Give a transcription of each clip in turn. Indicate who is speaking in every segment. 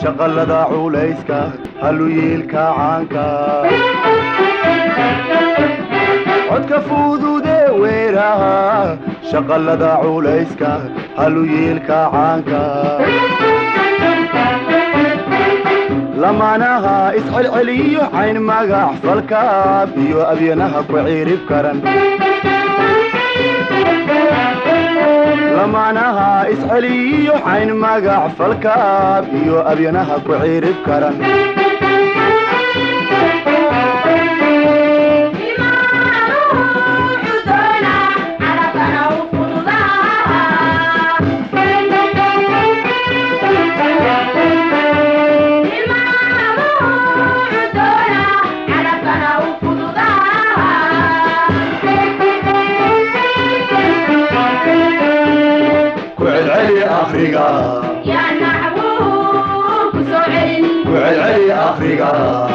Speaker 1: shaqallada culayska haluyiilka caanka codka fudude weeraha shaqallada culayska haluyiilka caanka lamaanaha iscelceliyo cayn magac falkaab iyo abyanaha ku ciirib karan lamaanaha isceliyo cayn magac falkaab iyo abyanaha ku ciirib karan ku celceli afriga ku celceli afriga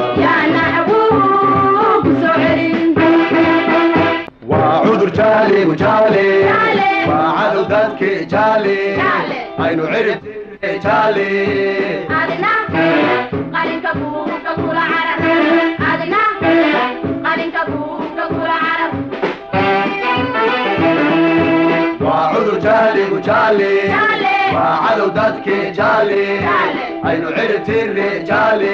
Speaker 1: waa cudur jaaligu jaale waa cadow dadki jaale aynu cirib jaale waa cudur jaaligu jaale waa cadow dadki jaale aynu cirib tiri jaale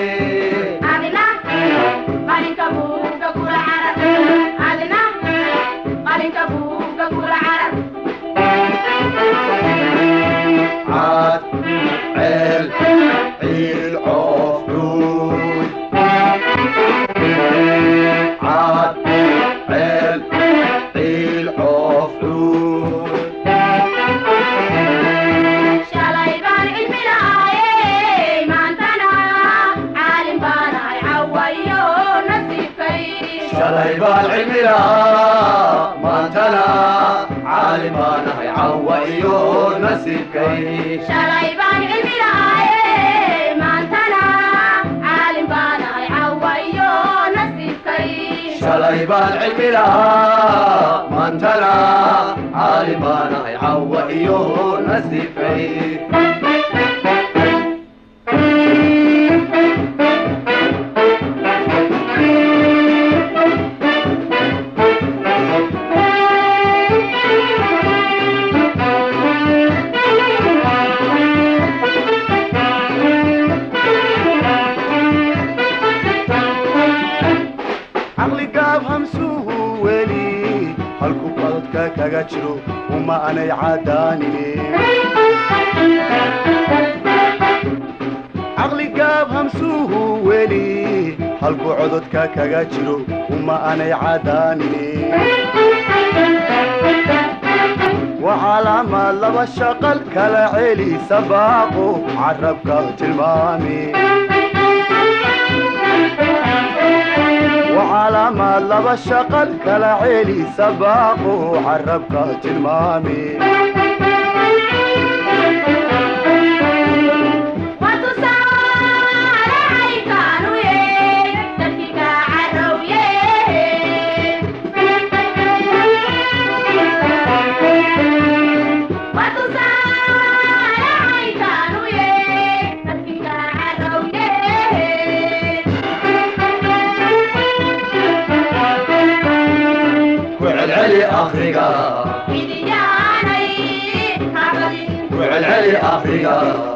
Speaker 1: caad ceel ciil coof cuud caad ceel ciil coof cuud shalay baan cilmi lahaa maantana caalim baanahay cawa iyo nasiibkay
Speaker 2: shalay baan cilmi lahaye maantana caalim baanahay cawayo nasiibkay
Speaker 1: shalay baan cilmi lahaa maantana caalim baanahay cawa iyo nasiibkay caqli gaab hamsuhu weli halku qadadka kaga jiro uma anay cadaanine caqli gaab hamsuhu weli halku cododka kaga jiro uma anay cadaanine waa calaamaad laba shaqal kala celi sabaaqo carabka tilmaami وعلامات لبا شقل كلا عيلي سباقو عربك تلمامي وعلعلي أفريقا وعلعلي أفريقا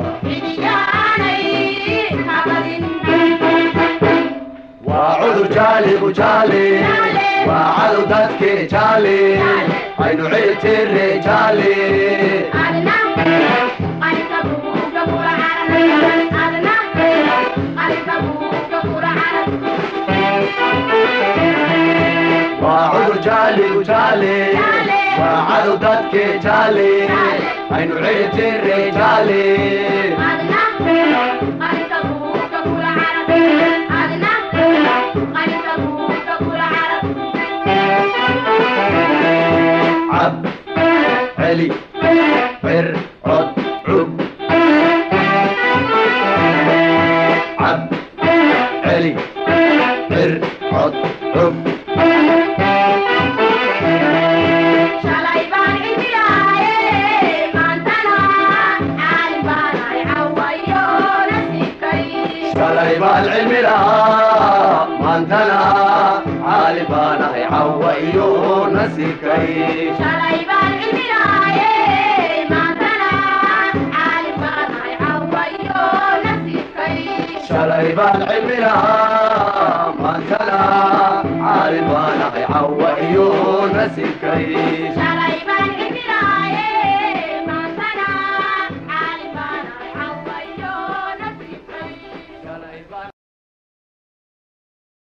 Speaker 1: وعذر جالي وجالي وعذر دتك جالي عين عيت الرجالي وعذر جالي وجالي وعذر دتك جالي عين عيت الرجالي عب علي عر عد عب عب علي عر عد عب baan cilmi lahaa maantana caali baanahay cawa iyo nasiibkay
Speaker 2: shalay baan cilmi lahaaye maantana caalim baanahay cawayo nasiibkay
Speaker 1: shalay baan cilmi lahaa maantana caali baanahay cawa iyo nasiibkay
Speaker 2: shalay